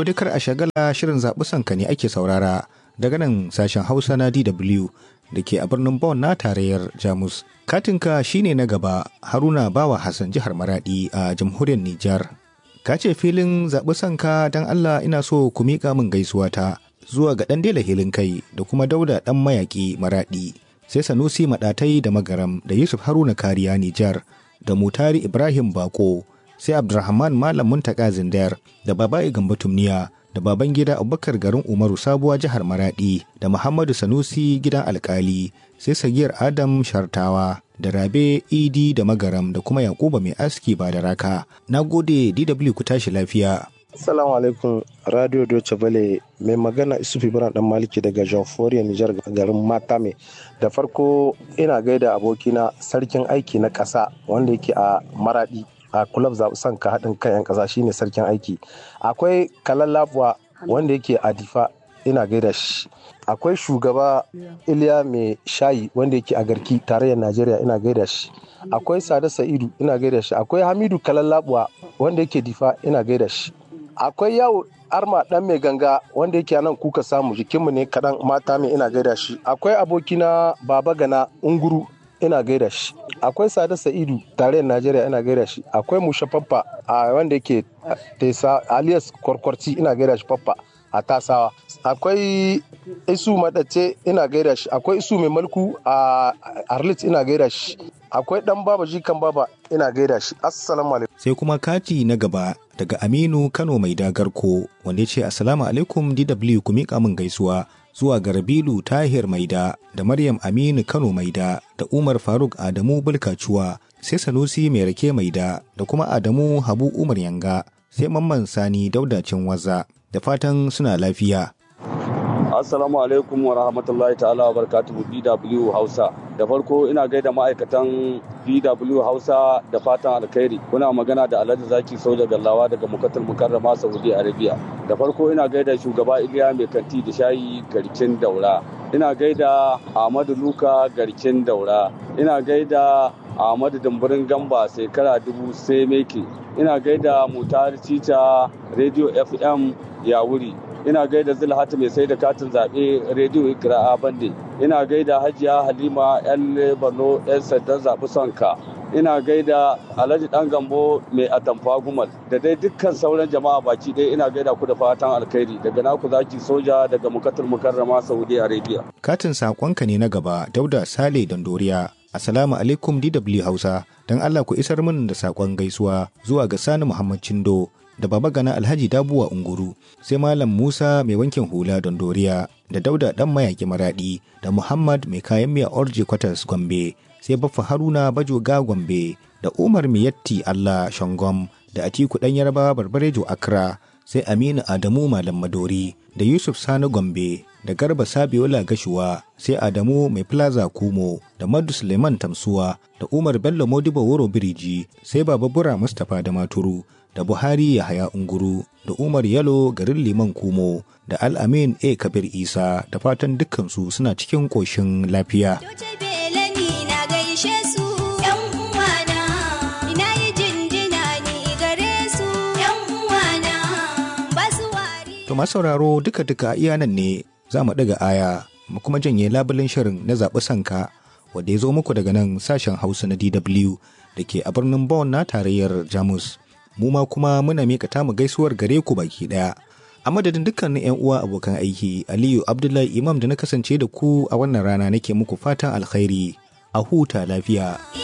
To dai kar a shagala shirin zaɓi sanka ne ake saurara daga nan sashen Hausa na DW da ke a birnin Bonn na tarayyar Jamus. Katinka shine na gaba Haruna Bawa Hassan jihar Maradi a jamhuriyar Nijar. Ka ce filin zaɓi sanka don Allah ina so ku miƙa min gaisuwa ta zuwa ga ɗan dela hilin kai da kuma dauda ɗan mayaƙi Maradi. Sai Sanusi Maɗatai da Magaram da Yusuf Haruna Kariya Nijar da Mutari Ibrahim Bako sai Abdulrahman Malam Muntaka Zindar da Baba'i Gambo Tumniya da baban gida Abubakar garin Umaru Sabuwa jihar Maradi da Muhammadu Sanusi gidan alkali sai Sagiyar Adam Shartawa da Rabe Idi da Magaram da kuma Yakuba mai aski ba da raka. Na gode DW ku tashi lafiya. Assalamu alaikum Radio Deutsche Welle mai magana Isufu Ibrahim dan Maliki daga Jamhuriyar Nijar garin Matame. Da farko ina gaida abokina sarkin aiki na ƙasa wanda yake a Maradi a kulab zaɓi ka haɗin kan 'yan ƙasa shine sarkin aiki. Akwai Kalallabuwa wanda yake a Difa ina gaida shi. Akwai shugaba Iliya mai shayi wanda yake a Garki tarayyar Najeriya ina gaida shi. Akwai Sada Sa'idu ina gaida shi. Akwai Hamidu Kalallabuwa wanda yake Difa ina gaida shi. akwai yawo arma dan mai ganga wanda yake nan kuka samu jikinmu ne kaɗan mata mai ina gaida shi akwai abokina baba gana unguru ina gaida shi akwai sada sa'idu tarayyar najeriya ina gaida shi akwai musha faffa a wanda yake tesa alias kwarkwarci ina gaida shi faffa a tasawa akwai isu madace ina gaida shi akwai isu mai malku a arlit ina gaida shi akwai dan baba jikan baba ina gaida shi assalamu alaikum sai kuma kati na gaba daga aminu kano mai dagarko wanda ya ce assalamu alaikum dw ku miƙa min gaisuwa zuwa ga rabilu tahir maida da maryam aminu kano maida da umar faruk adamu bulkacuwa sai sanusi mai rake maida da kuma adamu habu umar yanga sai mamman sani daudacin waza da fatan suna lafiya Assalamu alaikum wa rahmatullahi ta'ala wa barakatuhu BW Hausa. Da farko ina gaida ma'aikatan BW Hausa da fatan alkhairi. Kuna magana da Alhaji Zaki Soja Gallawa daga Mukatul Mukarrama Saudi Arabia. Da farko ina gaida shugaba Iliya Mai Kanti da Shayi Garkin Daura. Ina gaida Ahmadu Luka Garkin Daura. Ina gaida Ahmadu Dumburin Gamba shekara dubu sai meke. Ina gaida Mutari Cica Radio FM Yawuri. ina gaida zulhatu mai sai da katin zaɓe rediyo ikira'a bande ina gaida hajiya halima yan borno yan sandan zaɓi sonka ina gaida alhaji dan gambo mai atamfa gumal da dai dukkan sauran jama'a baki ɗaya ina gaida ku da fatan alkhairi daga naku zaki soja daga mukatul mukarrama saudi arabia katin saƙonka ne na gaba dauda sale dandoriya Assalamu alaikum DW Hausa, don Allah ku isar min da saƙon gaisuwa zuwa ga Sani Muhammad Chindo da Baba Gana Alhaji Dabuwa Unguru, sai Malam Musa mai wankin hula don Doriya, da Dauda ɗan mayaki Maraɗi, da Muhammad mai kayan miya Orji Kwatas Gombe, sai Baffa Haruna Bajoga Gombe, da Umar Miyatti Allah Shangom, da Atiku ɗan Yarba Barbarejo Accra, sai Aminu Adamu Malam Madori, da Yusuf Sani Gombe, da Garba Sabiola Gashuwa, sai Adamu Mai Plaza Kumo, da Madu Suleiman Tamsuwa, da Umar Bello Modibo Wuro Biriji, sai Baba Bura Mustapha da Maturu, da Buhari Yahaya Unguru, da Umar Yalo garin Liman Kumo, da Al-Amin A. Kabir Isa, da fatan dukkansu suna cikin ƙoshin lafiya. To masu sauraro duka-duka iya nan ne za mu ɗaga aya mu kuma janye labulin shirin na zaɓi sanka wanda ya zo muku daga nan sashen Hausa na DW da ke a birnin Bonn na tarayyar Jamus. Mu ma kuma muna miƙa tamu gaisuwar gare ku baki ɗaya. A madadin dukkanin 'yan uwa abokan aiki, Aliyu Abdullahi Imam da na kasance da ku a wannan rana nake muku fatan alkhairi. A huta lafiya.